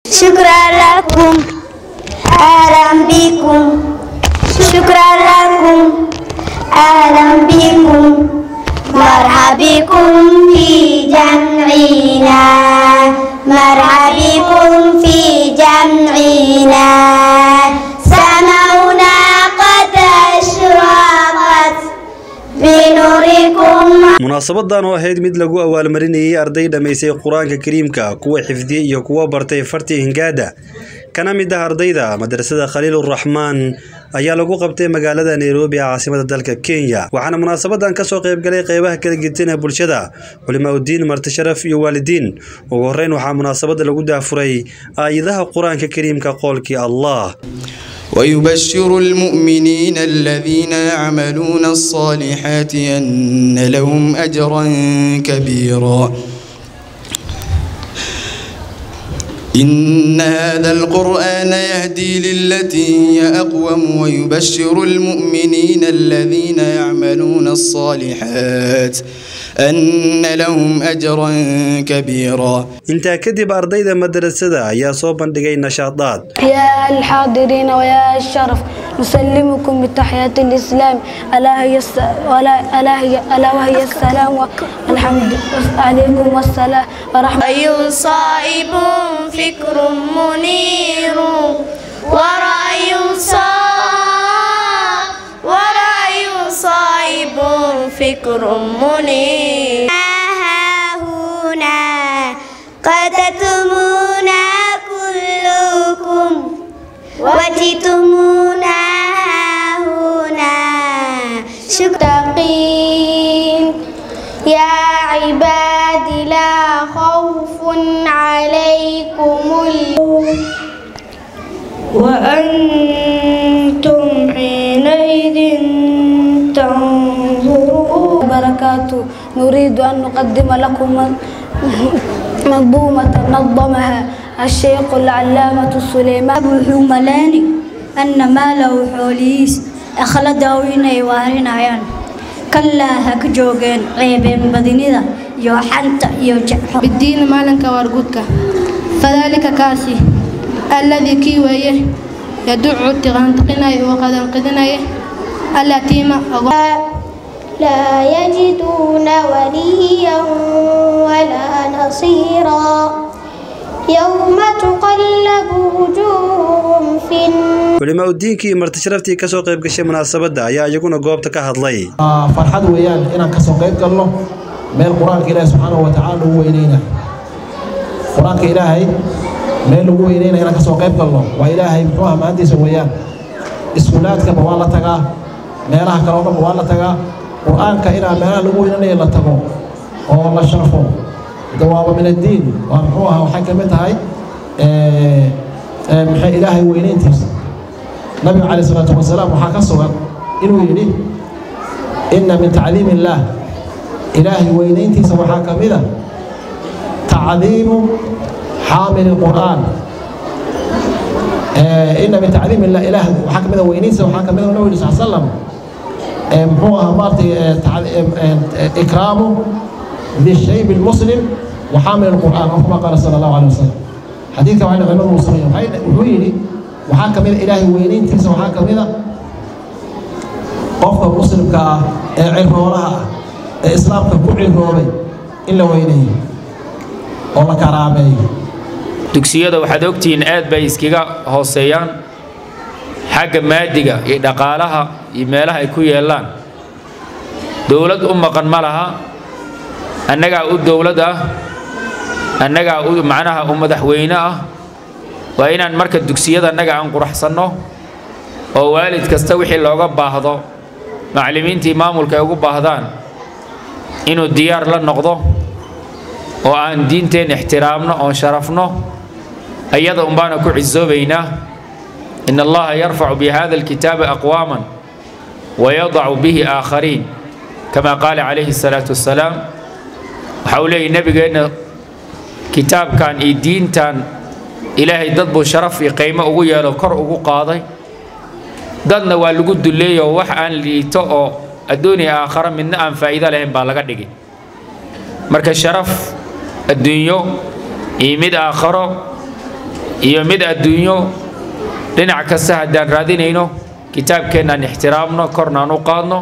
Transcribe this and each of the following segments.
شكرا لكم أهلا بكم شكرا لكم أهلا بكم مرحبا بكم في جمعنا مرحبا بكم في جمعنا سماؤنا قد أشرقت بنوركم munaasabadan oo ahayd mid lagu abaalmarinayay arday dhammaysay qur-aanka kariimka kuwa xifdiyey iyo kuwa bartay fartii hingaada kana mid ah ardayda madrasada khaliiluraxmaan ayaa lagu qabtay magaalada nairobi ee caasimada dalka kenya waxaana munaasabadan kasoo qaybgalay qeybaha kala gedin ee bulshada culimaa udiin marti sharaf iyo waalidiin ugu horeyn waxaa munaasabada lagu daafuray aayadaha qur-aanka kariimka qoolkii allah ويبشر المؤمنين الذين يعملون الصالحات أن لهم أجرا كبيرا إن هذا القرآن يهدي للتي هي أقوم ويبشر المؤمنين الذين يعملون الصالحات أن لهم أجرا كبيرا intaa kadib ardayda madrasada ayaa soo bandhigay nashaadaad يا الحاضرين ويا الشرف نسلمكم بتحية الإسلام ألا هي الس... ألا ألا هي ألا وهي السلام والحمد عليكم والسلام ورحمة رأي صائب فكر منير ورأي صائب ورأي صائب فكر منير ها هنا قتتمونا كلكم وجئتمونا هنا شكرين يا عبادي لا خوف عليكم اليوم وأنتم حينئذ تنظرون بركاته نريد أن نقدم لكم منظومة نظمها الشيخ العلامة سليمان wuxuu أن maalahu xoolihiis akhladaw inay waarinayaan kalaa ha ka joogeen ceebeen badinida iyo xanta iyo jecxo بالدين مالك وارجوتك فذلك كاسي الذي كي ويه يدعو تغنتقناي وقد انقذناي التيمة لا يجدون وليا ولا نصيرا يوم تقلب وجوههم في النار culimaa udiinkii marti sharaftii kasoo qayb gashay munaasabada ayaa iyaguna goobta ka hadlay farxad weeyaan inaan kasoo qayb galno meel qur-aanka ilaahi subxaanahu wa tacaala lagu weyneyna qur-aanka ilaahay meel lagu weyneyna inaan kasoo qayb galno waa ilaahay muxuu ah maantiisa weeyaan iskuulaadkaba waa la tagaa meelaha kale oo dhanba waa la tagaa qur-aanka inaa meelaha lagu weynanayo la tago oo la sharfo dawaaba min addiin waa muxuu ah waxay ka mid tahay maxay ilaahay weyneyntiisa nabiga calayh isalaatu wasalaam waxaa ka sugan inuu yidhi inna min tacdiim illaah ilaahay weyneyntiisa waxaa ka mid a tacdiimu xaamili lqur'aan inna min tacdiim illah ilaah waxaa ka mid a weyneyntiisa waxaa ka mid a nabiga sal salam muxuu ahaa maaragtay ikraamu lishayb lmuslim وحامل القرآن أو كما قال صلى الله عليه وسلم حديث كمان علماء المسلمين wuxuu yidhi waxaa ka mid a ilaahay weyneyntiisa waxaa ka mid a qofka muslimka ah ee cirooraha ah ee islaamka ku ciroobay in la weyneeyo oo la karaameeyo dugsiyada waxaad ogtihiin aad bay iskaga hooseeyaan xagga maadiga iyo dhaqaalaha iyo meelaha ay ku yeelaan dowlad u maqan ma laha annagaa u dowlad ah annagaa u macnaha u madaxweyne ah waa inaan marka dugsiyada annaga aan quraxsanno oo waalid kasta wixii looga baahdo macallimiintii maamulka ay ugu baahdaan inuu diyaar la noqdo oo aan diinteen ixtiraamno oon sharafno ayada unbaana ku cisoobaynaa in allaha yarfacu bihada alkitaabi aqwaaman wayadacu bihi aakhariin kama qaala calayhi الsalaatu wassalaam waxa uu leeyahy nebigeenna kitaabkan iyo diintan ilaahay dad buu sharaf iyo qiimo ugu yeelo kor ugu qaaday dadna waa lagu duleeyo wax aan liito oo adduuniya aakhara midna aan faa'iido lahayn baa laga dhigay marka sharaf adduunyo iyo mid aakharo iyo mid adduunyo dhinac kasta haddaan raadinayno kitaabkeennaan ixtiraamno kornaan u qaadno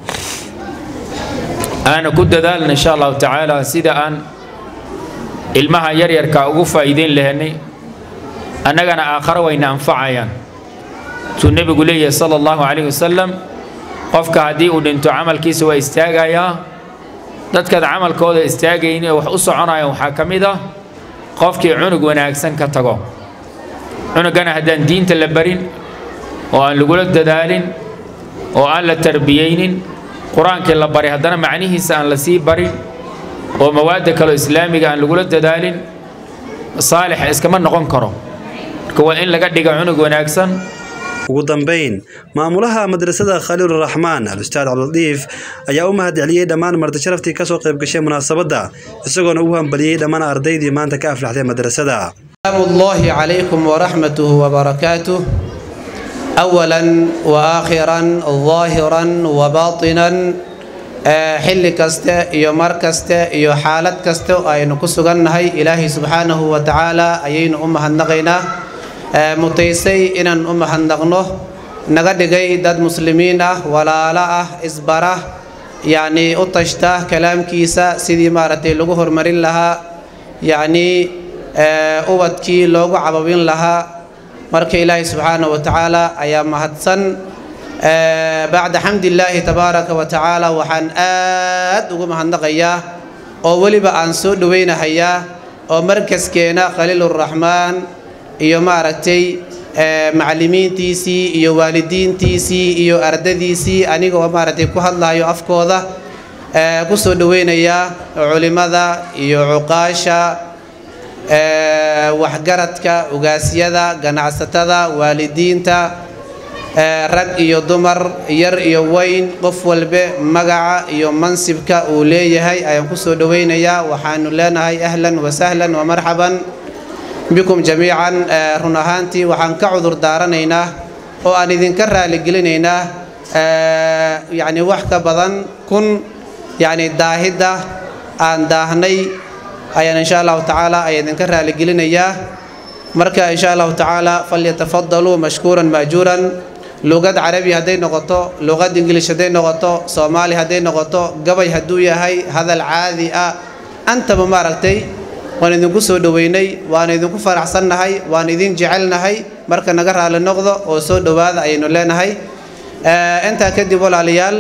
aana ku dadaalna insha allahu tacaala sida aan ilmaha yaryarka ugu faa'iideyn lahanay annagana aakharo wayna anfacayaan tuu nebigu leeyahay sala allahu calayhi wasalam qofka haddii uu dhinto camalkiisa waa istaagayaa dadkaad camalkooda istaagayn ee wax u soconayaan waxaa ka mid ah qofkii cunug wanaagsan ka tago cunugana haddaan diinta la barin oo aan lagula dadaalin oo aan la tarbiyeynin qur-aankii la baray haddana macnihiisa aan la sii barin oo mawaadda kaleo islaamiga aan lagula dadaalin saalix iskama noqon karo marka waa in laga dhiga cunug wanaagsan ugu dambayn maamulaha madrasada khaliiluraxmaan al-ustaad cabdildiif ayaa u mahad celiyey dhammaan marti sharaftii kasoo qayb gashay munaasabadda isagoona ugu hambaliyey dhammaan ardaydii maanta ka aflaxday madrasada سلام الله عليكم ورحمته وبركاته أولا وآخرا ظاهرا وباطنا xilli kaste iyo mar kaste iyo xaalad kaste oo aynu ku sugannahay ilaahay subxaanahu wa tacaala ayaynu u mahadnaqaynaa mutaysay inaan u mahadnaqno naga dhigay dad muslimiin ah walaalo ah isbara yacnii u tashta kalaamkiisa sidii maaragtay lagu horumarin lahaa yacnii ubadkii loogu cababin lahaa marka ilaahay subxaanahu wa tacaala ayaa mahadsan bacda xamdillaahi tabaaraka wa tacaala waxaan aad ugu mahadnaqayaa oo weliba aan soo dhowaynahayaa oo markaskeena khaliiluraxmaan iyo maaragtay macallimiintiisii iyo waalidiintiisii iyo ardadiisii aniga oo maaragtay ku hadlayo afkooda ku soo dhowaynayaa culimmada iyo cuqaasha waxgaradka ugaasyada ganacsatada waalidiinta rag iyo dumar yar iyo weyn qof walbe magaca iyo mansibka uu leeyahay ayaan ku soo dhowaynayaa waxaanu leenahay ahlan wasahlan wamarxaban bikum jamiican run ahaantii waxaan ka cudur daaranaynaa oo aan idinka raaligelinaynaa yacni wax ka badan kun yacni daahidda aan daahnay ayaan insha allahu tacaala ayaa idinka raaligelinayaa marka insha allahu tacaala falyatafadaluu mashkuuran maajuuran luqad carabi hadday noqoto luqad ingilish hadday noqoto soomaali hadday noqoto gabay hadduu yahay hadal caadi ah antaba maaragtay waan idinku soo dhoweynay waan idinku faraxsannahay waan idin jecelnahay marka naga raali noqdo oo soo dhowaada ayaynu leenahay intaa kadib walaalayaal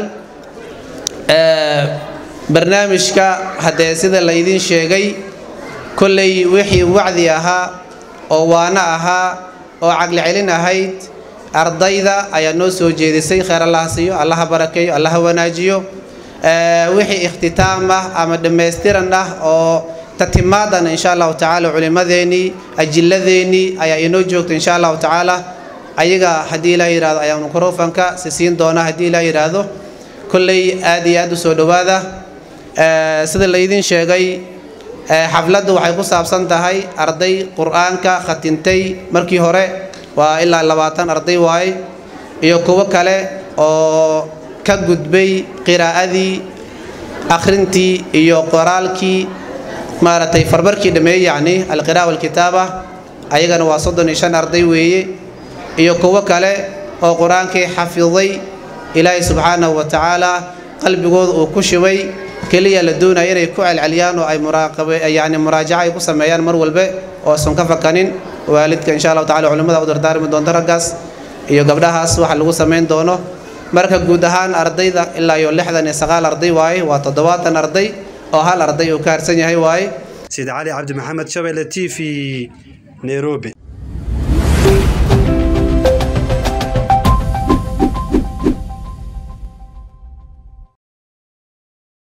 barnaamijka haddee sida laydin sheegay kolley wixii wacdi ahaa oo waano ahaa oo caqli celin ahayd ardayda ayaa noo soo jeedisay kheyr allaha siiyo allaha barakeeyo allaha wanaajiyo wixii ikhtitaam ah ama dhammaystiran ah oo tatimaadan insha allahu tacaala culimmadeennii ajilladeennii ayaa inoo joogta insha allahu tacaala ayaga haddii ilaa yidhahdo ayaa mikrofanka si siin doona haddii ilaa yidhaahdo kolley aad iyo aad u soo dhowaada sida laydin sheegay xafladdu waxay ku saabsan tahay arday qur-aanka khatintay markii hore waa ilaa labaatan arday waaye iyo kuwo kale oo ka gudbay qiraa'adii akhrintii iyo qoraalkii maaragtay farbarkii dhammeeyey yacni alqira'a walkitaaba ayagana waa soddon iyo shan arday weeye iyo kuwo kale oo qur-aankii xafiday ilaahay subxaanahu wa tacaala qalbigooda uu ku shibay keliya la doonaya inay ku celceliyaan oo ay muraaqabe yacni muraajaca ay ku sameeyaan mar walbe oosan ka fakanin waalidka insha allahu tacala culimmada u dardaarmi doonto raggaas iyo gabdhahaas waxa lagu samayn doono marka guud ahaan ardayda ilaa iyo lixdan iyo sagaal arday waaye waa toddobaatan arday oo hal arday uu ka harsan yahay waaye سيد علي عبد محمد شبيلة تي في نيروبي